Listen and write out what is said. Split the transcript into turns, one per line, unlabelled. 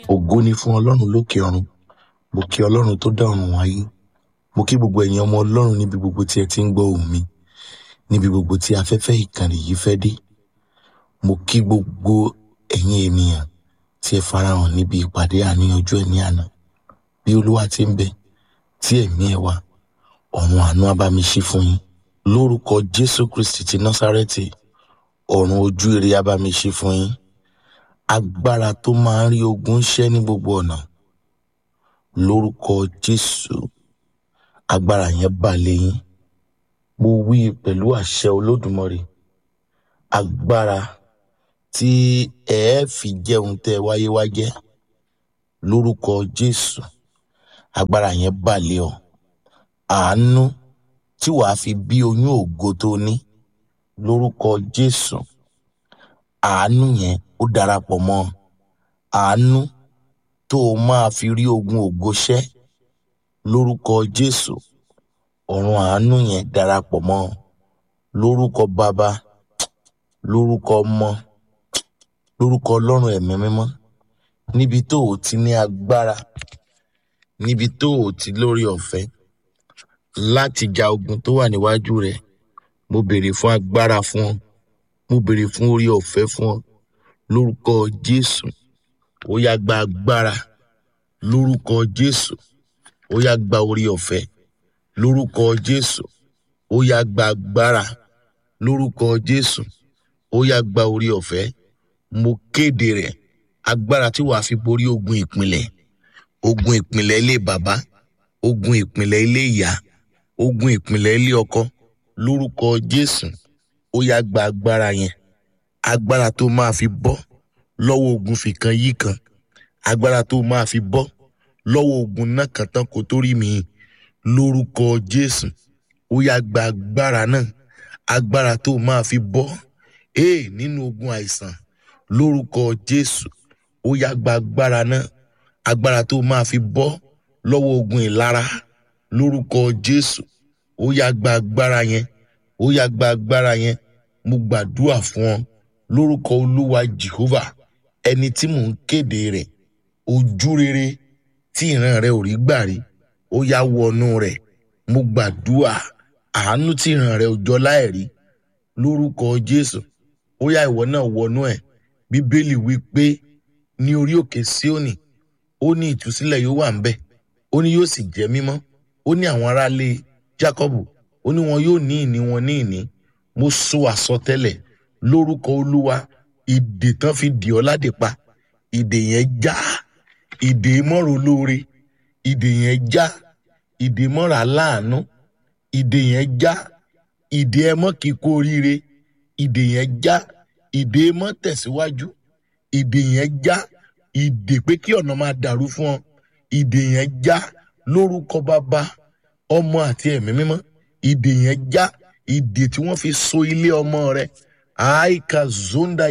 ògo ni fún ọlọ́run lókè ọ̀run mo kí ọlọ́run tó dá ọ̀run wáyé mo kí gbogbo ẹ̀yin ọmọ ọlọ́run níbi gbogbo tí ẹ ti ń gbọ́ ohùn mi níbi gbogbo tí afẹ́fẹ́ ìkànnì yìí fẹ́ dé mo kí gbogbo ẹ̀yin ènìyàn tí ẹ farahàn níbi ìpàdé àníyànjú ẹ̀ ní àná bí olúwa ti ń bẹ tí ẹ̀mí ẹ wà ọ̀run àánú á bá mi ṣí fún yín lórúkọ jésù kristi ti násárẹ́tì ọ̀run ojú ire á bá mi ṣí fún yín agbára tó máa ń rí ogun ṣẹ́ ní gbogbo ọ̀nà lórúkọ jésù agbára yẹn bà lé yín mo wí pẹ̀lú àṣẹ olódùmarè agbára tí ẹ ẹ́ fi jẹun tẹ́ ẹ wáyé wá jẹ́ lórúkọ jésù agbára yẹn bà lé ọ àánú tí wàá fi bí oyún ògo tó ní lórúkọ jésù àánú yẹn ó darapọ̀ mọ́ ọ. àánú tó o máa fi rí ogun ògo ṣẹ́ lórúkọ jésù ọ̀run àánú yẹn darapọ̀ mọ́ ọ. lórúkọ bàbá lórúkọ ọmọ lórúkọ ọlọ́run ẹ̀mí mímọ́ níbi tó o ti ní agbára níbi tó o ti lórí ọ̀fẹ́ láti ja ogun tó wà níwájú rẹ mo béèrè fún agbára fún ọ mo béèrè fún orí ọ̀fẹ́ fún ọ lórúkọ jésù ó yá gba agbára lórúkọ jésù ó yá gba orí ọ̀fẹ́ lórúkọ jésù ó yá gba agbára lórúkọ jésù ó yá gba orí ọ̀fẹ́ mo kéde rẹ̀ agbára tí wàá fi borí ogun ìpìlẹ̀ ogun ìpìlẹ̀ ilé bàbá ogun ìpìlẹ̀ ilé ìyá ogun ìpìlẹ̀ ilé ọkọ lórúkọ jésù ó yá gba agbára yẹn agbára tó máa fi bọ́ lọ́wọ́ ogun fìkan yí kan agbára tó máa fi bọ́ lọ́wọ́ ogun náà kan tán kó tó rí mi lórúkọ jésù ó yá gba agbára náà agbára tó máa fi bọ́ ee nínú ogun àìsàn lórúkọ jésù ó yá gba agbára náà agbára tó máa fi bọ́ lọ́wọ́ ogun ìlara lórúkọ jésù ó yá gba agbára yẹn ó yá gba agbára yẹn mo gbàdúrà fún ọ lórúkọ olúwa jehovah ẹni tí mò ń kéde rẹ̀ ojú rere tí ìran rẹ ò rí gbà rí ó yá wọnú rẹ̀ mo gbàdúrà àánú tí ìran rẹ ò jọ láìrí lórúkọ jésù ó yá ìwọ náà wọnú ẹ̀ bíbélì wí pé ní orí òkè síónì ó ní ìtúsílẹ̀ yóò wà ńbẹ̀ ó ní yóò sì jẹ́ mímọ́ ó ní àwọn aráalé jákọ́bù ó ní wọn yóò ní ìní wọn ní ìní mo sọ àsọtẹ́lẹ̀ lórúkọ olúwa ìdè tán fi dì ọ́ ládè pa ìdè yẹn já ìdè mọ́rọ̀ olóore ìdè yẹn já ìdè mọ́rọ̀ aláàánú ìdè yẹn já ìdè ẹmọ́ kíkó oríire ìdè yẹn já ìdè ẹmọ́ tẹ̀síwájú ìdè yẹn já ìdè pé kí ọ̀nà máa dàrú fún ọ ìdè yẹn já lórúkọ bàbá ọmọ àti ẹ̀mí mímọ́ ìdè yẹn já ìdè tí wọ́n fi so ilé ọmọ rẹ àìkà zonda